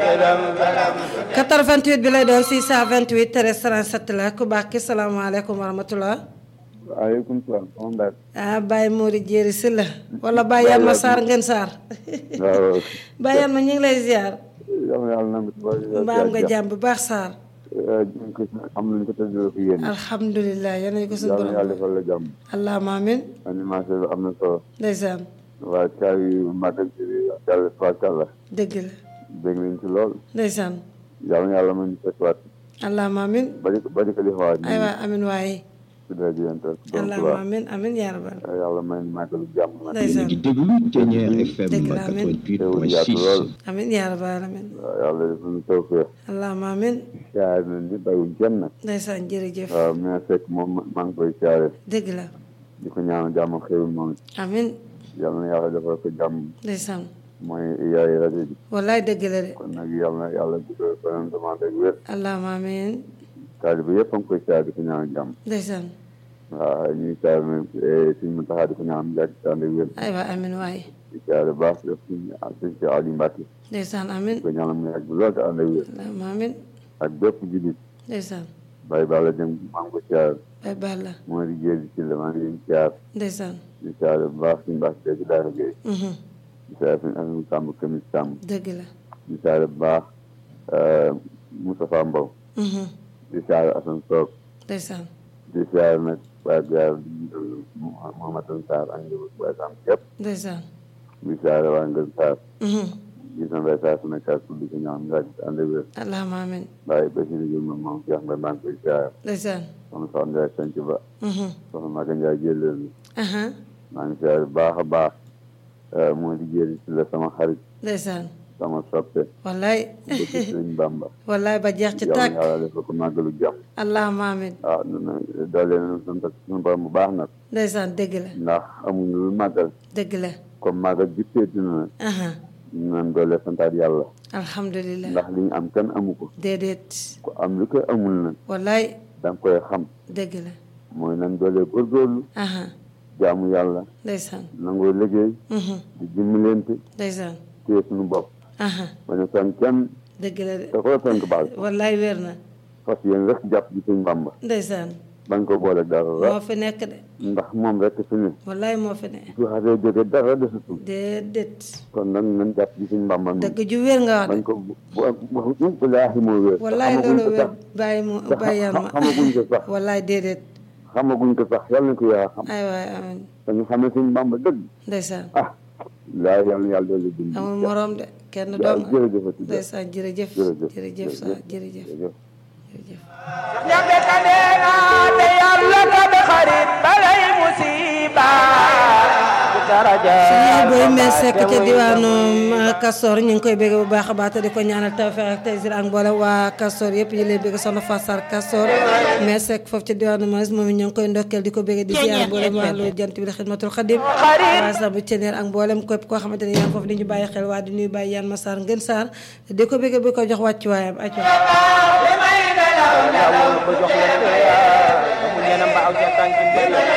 88 bi lay doon 628 13 37 la ku baax ki salaamaaleykum wa rahmatulah. waaleykum salaam. moom daal. ah Baye Mori Jéeri si la. wala Baye Yanma Sarr ngeen Sarr. waaw. Baye Yanma ñu ngi lay ziar. yow yàlla na nga mbaa am nga jàmm bu baax Sarr. am nañu ko tëjoo fi yéen. alhamdulilah yal nañu ko suñu yàlla borom. yàlla defal la jàmm. allahumma amin. animation bi am na solo. ndeysaan waaye caa yu màggal ci yàlla tubaarkàlla. dëgg la dégg nañ ci lool. ndeysaan yàlla na yàlla mën a fekk allahumma amin. bari bari ko defaat. aywa amin waaye. ci dara di leen toog. donc allahumma waaw amin amin yaa rabbal. yàlla may ñu màggalu jàmm nag. yéen a ngi déglu Thiéniere FM Dëgg la, amiin. teewul yaatu lool. 88.6 amin yaa rabbal amin. waaw yàlla def ñu tawfeex. allahumma amin. siyaare nañ ni bàyyiwuñ kenn nag. ndeysaan jërëjëf. waaw mais fekk moom maa ngi koy siyaare. dëgg la. di ko ñaanal jàmm ak xéwal moom it. amin yàlla na yàlla defal ko jàmm. ndeysaan. mooy yaay rajo bi. wallaay dëgg la de. kon nag yàlla na yàlla guddal fanam demande ak wér. allahumma amin. taalibe yëpp a ngi koy siyaare di ko ñaanal jàmm. ndeysaan. waaw ñuy siyaare nag suñu mu taxaa di ko ñaanal jàkk si ànd ak wér. aywa amin waaye. di siyaare baax def suñu suñu si Aliou Mbacke. ndeysaan amin. di ko ñaanal mu yàgg lool te ànd ak wér. allahumma amin. ak bépp jullit. ndeysaan. bàyyi bala dem maa ngi ko siyaare. bay baal la. moo di jéegi ci la maa ngi leen siyaare. ndeysaan. di siyaare bu baax suñu baax ci daara Gueye. mhm di siyaare suñu Aliou Samb Kamis Samb. dëgg la. di siyaare bu baax Moustapha Mbow. mhm di siyaare Assane Sock. ndeysaan. di siyaare nag waaye gaar Mouhamadou Sarr ak njëriñ waaye Samb képp. ndeysaan. di siyaare waa Ngën Sarr. mhm gis na mbay saa su nekk ak di ko ñaan nga ànd ak wér. allahumma amin. waaye Basiru Diouf moom moom Cheikh Mbaye maa ngi koy siyaare. ndeysaan. soxna Soxna Ndiaye Sanc Ba. mhm soxna Maga Ndiaye Jëleel. aha maa ngi siyaare bu baax a baax. moo di jëri ci la sama xarit ndeysaan. sama soppe. wallaay. bëgg Sëriñ Bamba. wallaay ba jeex ci yàlla tàkk. na yàlla defal ko màggalu jàmm. allahumma amin. waaw doole na sant suñu borom bu baax nag. ndeysaan dëgg la. ndax amuñu lu màggal. dëgg la. comme màggal bi seeti na aha ñu naan doole santaat yàlla. alhamdulilah. ndax li ñu am kenn amu ko. déedéet. ku am lu ko amul nag. wallaay da nga koy xam. dëgg la. mooy nan doole góorgóorlu. aha jaamu yàlla. ndeysaan. nangoo liggéey. mhm di dimbalante. ndeysaan. téye suñu bopp. aha bañ a sonn kenn. dëgg la de. te koo sonn baal. wallaay wér na. fas yéen rek jàpp ci suñu Bamba. ndeysaan. bañ ko boole dara. moo fi nekk de. ndax moom rek fi ne. wallaay moo fi ne. su xasee jóge dara desatul. déedéet. kon nag nañ jàpp ci suñu Bamba mi. dëgg ju wér nga wax bañ de. ko bu bu bu bu laaxi moo wér. wallaay xamaguñ loolu ko wér sax. bàyyi mu te bàyyi yan xam- ma. xamaguñ ko sax. wallaay déedéet. xamaguñ ko sax yàlla na ko yaa xam. ay waay amin dañu xamee suñu Bamba dëgg. ndeysaan. ah. laa yàlla na yàlla doole dund. amul morom de kenn waaw doom jërëjëfati ndeysaan jërëjëf jërëjëf jërëjëf sa jërëjëf jërëjëf. jërëjëf ñabe ka neena te yàlla ka be xarit balay musiba bu daraja suñu booy mee sekk ca diwaanu Kastor ñu ngi koy bégg bu baax a baax te di ko ñaanal tawfeex ak taysir ak mboolem waa Kastor yëpp ñu lay bégg soxna Fassar Kastor mee sekk foofu ca diwaanu Maris moom it ñu ngi koy ndokkeel di ko bégg di ziar mboolem waa lu jant bi la xidmatul xadim waa sa bu ceneer ak mboolem képp koo xamante ne yaa ngi foofu di ñu bàyyi xel waa di nuyu bàyyi yaan ma Sarr ngeen Sarr di ko bégg bi ko jox wàccuwaayam acco yàlla ko jox leen ko yaa mu ñena mbaaw ca tànki mbir